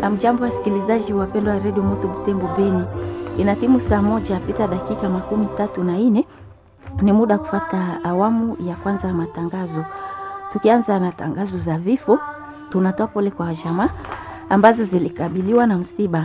Amjambo wasikilizaji wapendwa wa redio Moto Butembo Beni, inatimu saa moja pita dakika makumi tatu na nne ni muda kufata awamu ya kwanza ya matangazo. Tukianza na tangazo za vifo, tunatoa pole kwa jamaa ambazo zilikabiliwa na msiba.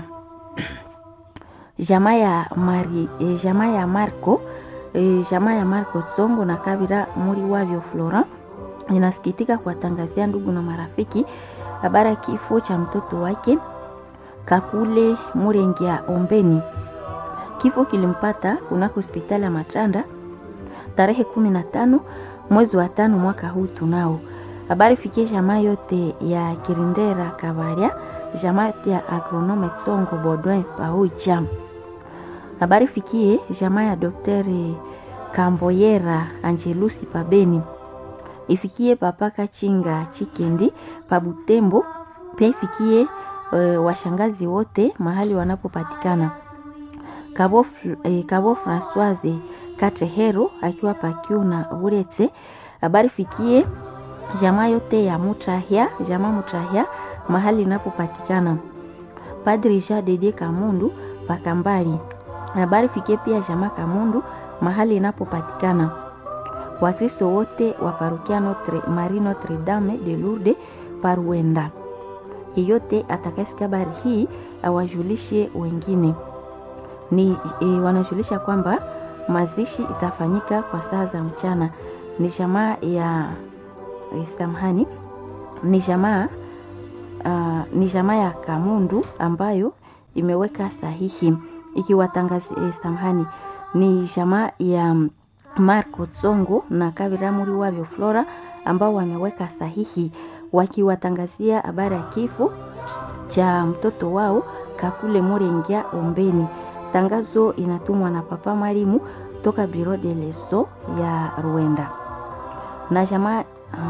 Jamaa ya Mari, eh, jamaa ya Marco eh, jamaa ya Marco Songo na Kabira muri wavyo Flora inasikitika kuwatangazia ndugu na marafiki habari ya kifo cha mtoto wake Kakule Murengia Ombeni. Kifo kilimpata kunako hospitali ya Matanda tarehe kumi na tano mwezi wa tano mwaka huu. Tunao habari fikie jamaa yote ya Kirindera Kabaria, jamaa ya agronome Songo Bodwin Paoicha. Habari fikie jamaa ya Daktari Kamboyera Angelusi Pabeni ifikie papa Kachinga Chikendi Pabutembo, pia ifikie e, washangazi wote mahali wanapopatikana. Kabo, e, Kabo Francoise Katrehero akiwa pakiu na Buretse. Habari fikie jamaa yote ya Mutrahia, jamaa Mutrahia mahali inapopatikana. Padri Jean Dedie Kamundu Pakambali. Habari fikie pia jamaa Kamundu mahali inapopatikana. Wakristo wote wa parokia Notre Marie Notre Dame de Lourdes Paruenda. Yeyote atakayesikia habari hii awajulishe wengine. Ni e, wanajulisha kwamba mazishi itafanyika kwa saa za mchana. Ni jamaa ya e, samahani, ni jamaa uh, ni jamaa ya Kamundu ambayo imeweka sahihi ikiwatangazia e, samahani, ni jamaa ya Marco Tsongo na Kabira muri wavyo Flora ambao wameweka sahihi wakiwatangazia habari ya kifo cha mtoto wao Kakule Murengia Ombeni. Tangazo inatumwa na Papa Marimu toka Biro de Leso ya Rwanda na jamaa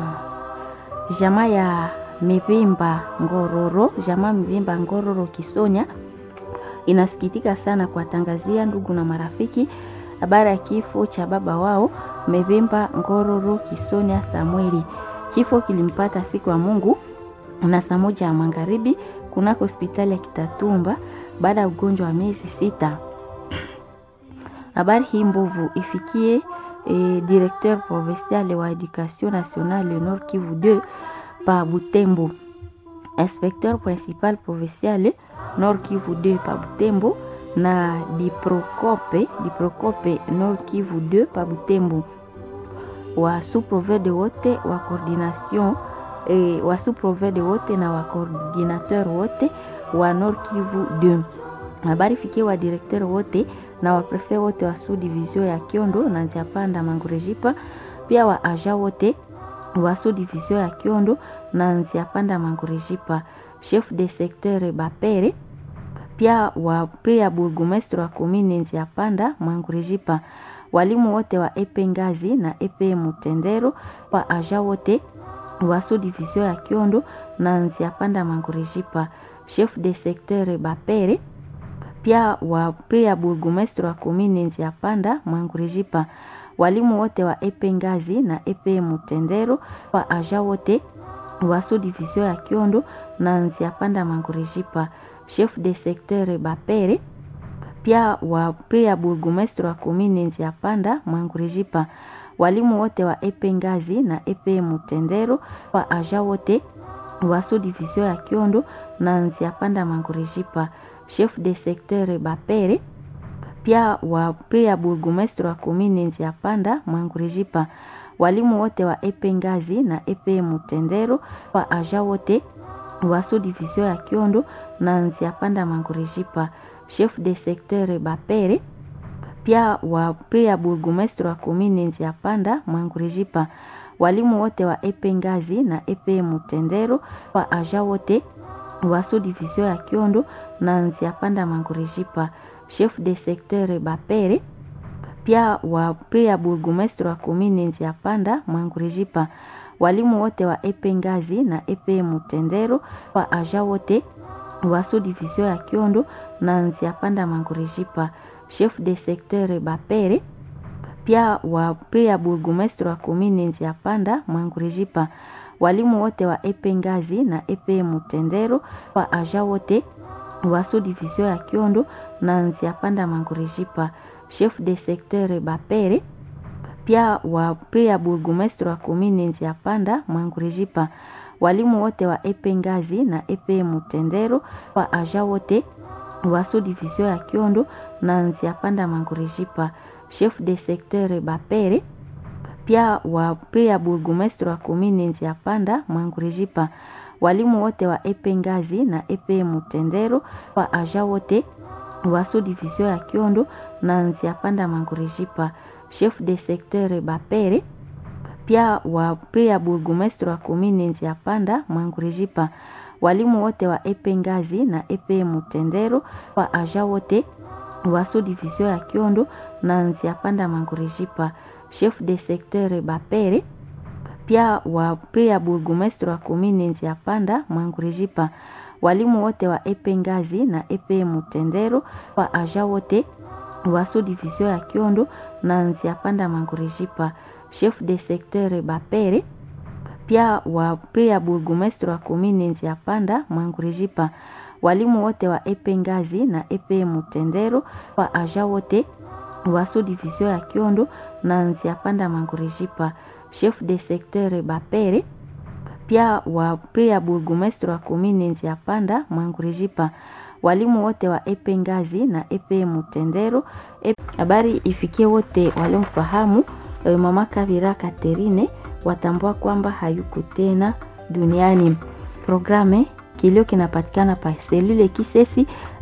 uh, jamaa ya Mivimba Ngororo, jamaa Mivimba Ngororo Kisonya inasikitika sana kuwatangazia ndugu na marafiki habari ya kifo cha baba wao Mevimba Ngororo Kisonia Samueli. Kifo kilimpata siku ya Mungu na saa moja ya magharibi kunako hospitali ya Kitatumba baada ya ugonjwa wa miezi sita. Habari hii mbovu ifikie eh, directeur provincial wa education nationale Nord Kivu 2 pa Butembo, inspecteur principal provincial Nord Kivu 2 pa Butembo na Diprocope, Diprocope Nord Kivu 2 pa Butembo, wa sous-provede wote wa coordination eh, wa sous-provede wote na wa coordinateur wote wa Nord Kivu 2. Habari fikie wa directeur wote na wa prefet wote wa sous division ya Kiondo na Nziapanda Mangurejipa, pia wa aja wote wa sous division ya Kiondo na Nziapanda Mangurejipa, chef de secteur Bapere pia wa pia burgomestre wa komine Nziapanda Mwangurejipa, walimu wote wa epe Ngazi na epe Mutendero, wa aja wote wa sous division ya Kiondo na Nziapanda Mwangurejipa, chef de secteur Bapere pia wa pia burgomestre wa komine Nziapanda Mwangurejipa, walimu wote wa epe Ngazi na epe Mutendero, wa aja wote wa sous division ya Kiondo na Nziapanda Mwangurejipa chef de secteur Bapere pia wa pia burgomestre wa komine Nziapanda Mwangurejipa, walimu wote wa epe Ngazi na epe Mutendero, wa aja wote wa sous division ya Kiondo na Nziapanda Mwangurejipa, chef de secteur Bapere pia wa pia burgomestre wa komine Nziapanda Mwangurejipa, walimu wote wa epe Ngazi na epe Mutendero, wa aja wote wa sous division ya Kiondo na Nziapanda Mangurejipa, chef de secteur Bapere pia wa pia burgomestre wa komine Nziapanda Mangurejipa, walimu wote wa epe Ngazi na epe Mutendero, wa aja wote wa sous division ya Kiondo na Nziapanda Mangurejipa, chef de secteur Bapere pia wa pia burgomestre wa komine Nziapanda Mangurejipa walimu wote wa epe Ngazi na epe Mutendero, wa aja wote wa sous division ya Kiondo na Nziapanda Mangurejipa, chef de secteur Bapere pia wa pia burgomestre wa komine Nziapanda Mangurejipa, walimu wote wa epe Ngazi na epe Mutendero, wa aja wote wa sous division ya Kiondo na Nziapanda Mangurejipa, chef de secteur Bapere pia wa pia burgomestre wa komine Nziapanda Mangurejipa, walimu wote wa epe Ngazi na epe Mutendero, wa aja wote wa sous division ya Kiondo na Nziapanda Mangurejipa, chef de secteur Bapere pia wa pia burgomestre wa komine Nziapanda Mangurejipa, walimu wote wa epe Ngazi na epe Mutendero, wa aja wote wa sous division ya Kiondo na Nziapanda Mangurejipa, chef de secteur Bapere pia wa pia burgomestre wa komine Nziapanda Mangurejipa, walimu wote wa epe Ngazi na epe Mutendero, wa aja wote wa sous division ya Kiondo na Nziapanda Mangurejipa, chef de secteur Bapere pia wa pia burgomestre wa komine Nziapanda Mangurejipa, walimu wote wa epe Ngazi na epe Mutendero, wa aja wote wa sous division ya Kiondo na Nziapanda Mangurejipa, chef de secteur Bapere pia wa pia burgomestre wa komine Nziapanda Mangurejipa, walimu wote wa epe Ngazi na epe Mutendero, wa aja wote wa sous division ya Kiondo na Nziapanda Mangurejipa, chef de secteur Bapere pia wa pia burgomestre wa komine Nziapanda Mangurejipa, walimu wote wa epe Ngazi na epe Mutendero. Habari ifikie wote waliomfahamu mama Kavira Katerine, watambua kwamba hayuko tena duniani. Programe kilio kinapatikana pa selule Kisesi